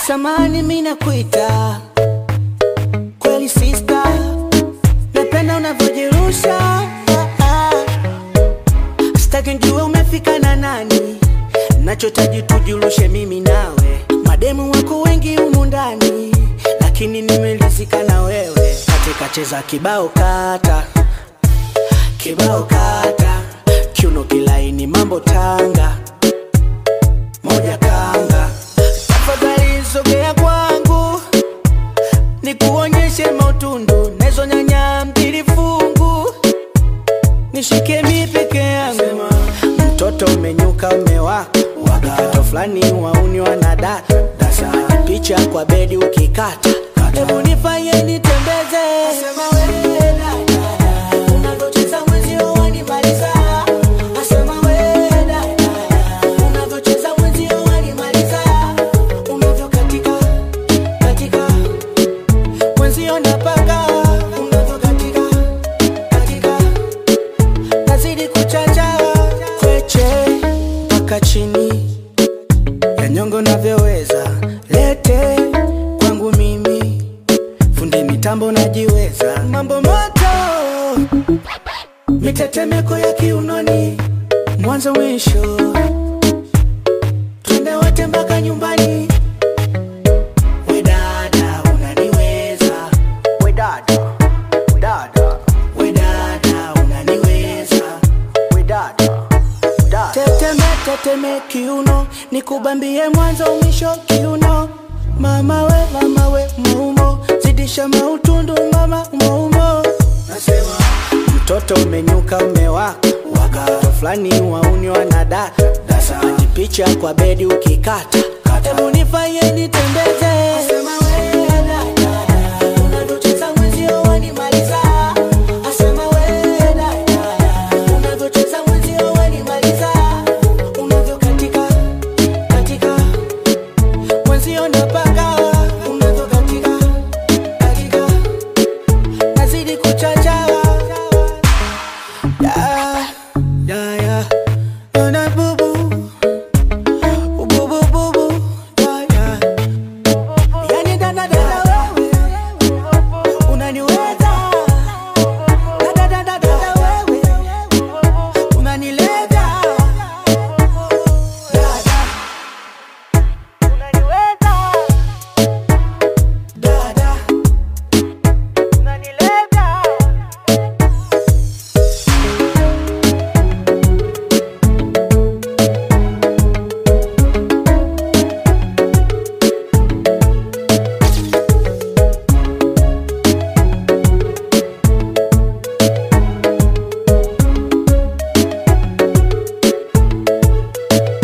Samani mimi nakuita kweli sister, napenda unavyojirusha ah, ah. Sitaki njue umefika na nani, nachotaji tujirushe mimi nawe. Mademu wako wengi humu ndani, lakini nimelizika na wewe. Katika cheza kibao kata kibao kata, kiuno kilaini, mambo tanga moja kanga. Tafadhali sogea kwangu, nikuonyeshe mautundu nazo nyanya mbili fungu, nishike mi peke yangu. Mtoto umenyuka umewaka, wakato fulani wauni wanadata dasa picha kwa bedi ukikata, hebu nifanye nitembeze Unavyocheza mwenzio wanimaliza. Asema we dada, unavyocheza mwenzio wanimaliza. Unavyokatika, katika, mwenzio napaka. Unavyokatika, katika, nazidi kuchacha. Kweche mpaka chini ya nyongo navyoweza, lete kwangu mimi, fundi mitambo najiweza, mambo moto mitetemeko ya kiunoni, mwanzo mwisho, twende wote mpaka nyumbani. We dada unaniweza, we dada, dada, we dada unaniweza, we dada, dada. Teteme teteme kiuno, nikubambie mwanzo mwisho kiuno. Mama we, mama we, maumo, zidisha mautundu mama, maumo. Nasema mtoto umenyuka umewaka, wakato fulani wauni wanadata dasa picha kwa bedi ukikata, hebu nifanye nitembeze